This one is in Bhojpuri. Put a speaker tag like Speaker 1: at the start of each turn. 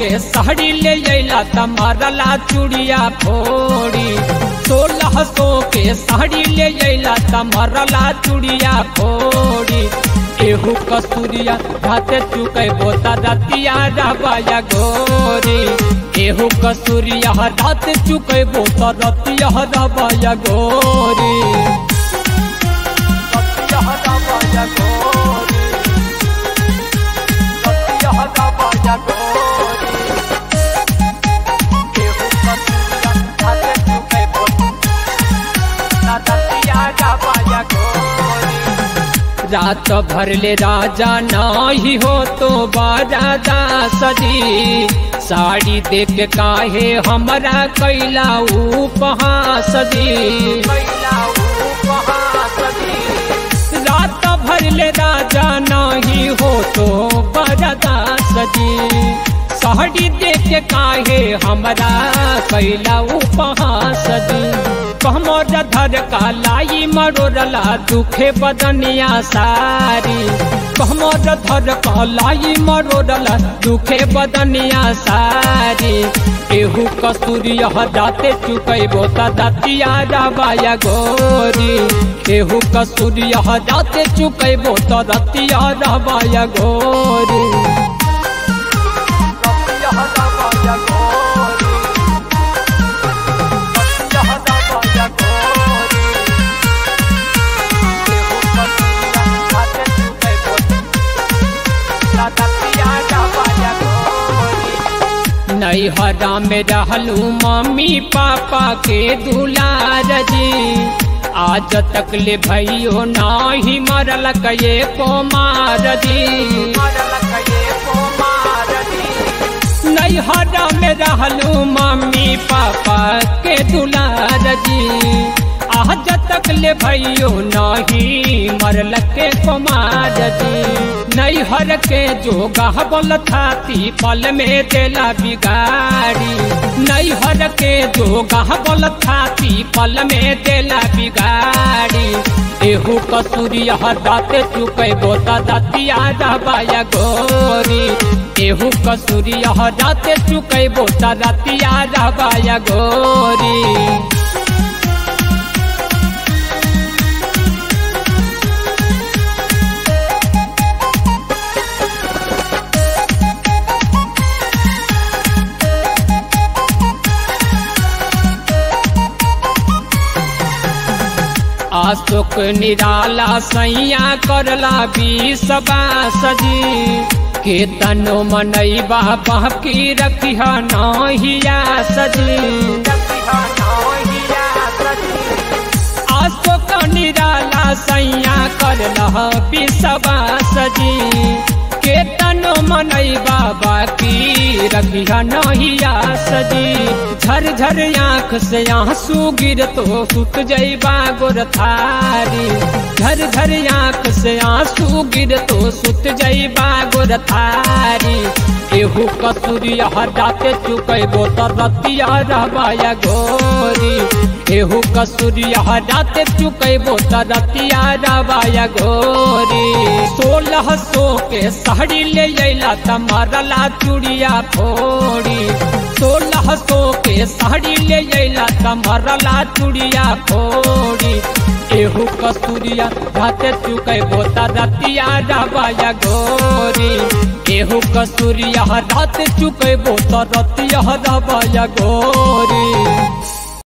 Speaker 1: के साड़ी ले अला तमारला चूड़िया फोड़ी सोलह सौ के साड़ी ले अला तमारला चूड़िया फोड़ी एहू कस्तूरिया भाते चुके बोता रतिया रबाया गोरी एहू कस्तूरिया रात चुके बोता रतिया रबाया गोरी रतिया रबाया गोरी रतिया रबाया गोरी एहू कस्तूरिया भाते चुके बोता रतिया रबाया गोरी रात भर ले राजा नाही हो तो बारादा सजी साड़ी देख काहे हमरा कैला उपहास दी रात भर ले राजा नाही हो तो बारादा सजी साड़ी देख काहे हमरा कैला उपहास दी कमर धर कालाई मरोरला दुखे बदनिया सारी कमर धर कालाई मरोरला दुखे बदनिया सारी एहू कस्तूरी दाते चुकैबो त दतिया रबाया गोरी एहू कस्तूरी दाते चुकैबो त दतिया रबाया गोरी रतिया रबाया गोरी नैहरा में रहलू मम्मी पापा के दुलार जी आज तक ले भैयो नाही मरल कये कुमार जी नैहरा में रहलू मम्मी पापा के दुलार जी आज तक ले भैयो नाही मरल के कुमार जी नैहर के जो गहबल थाती पल में देला बिगाड़ी नैहर के जो गहबल थाती पल में देला बिगाड़ी एहू कसूरी दाते चुकैबो त दतिया रबाया गोरी एहू कसूरी दाते चुकैबो त दतिया रबाया गोरी अशोक निराला सैया करला बीस सजी के तनो मनैबा बाकी रखिया नहिया सजी अशोक निराला सैया करला बीस सजी के तनो मनैबा बाकी रखिया नहिया सजी झर झर आँख से आंसू गिर तो सुत जैबा गोर थारी झर झर आँख से आंसू गिर तो सुत जैबा गोर थारी एहू कसूरी हटाते चुकैबो त रतिया रहबाया गोरी एहू कसूरी हटाते चुकैबो त रतिया रहबाया गोरी सोलह सौ के साड़ी ले अला तमारला चूड़िया फोड़ी सोलह सौ के साड़ी ले अला तमारला चूड़िया फोड़ी एहू कस्तूरिया भाते चुकैबो त रतिया रबाया गोरी एहू कस्तूरिया रात चुकैबो त रतिया रबाया गोरी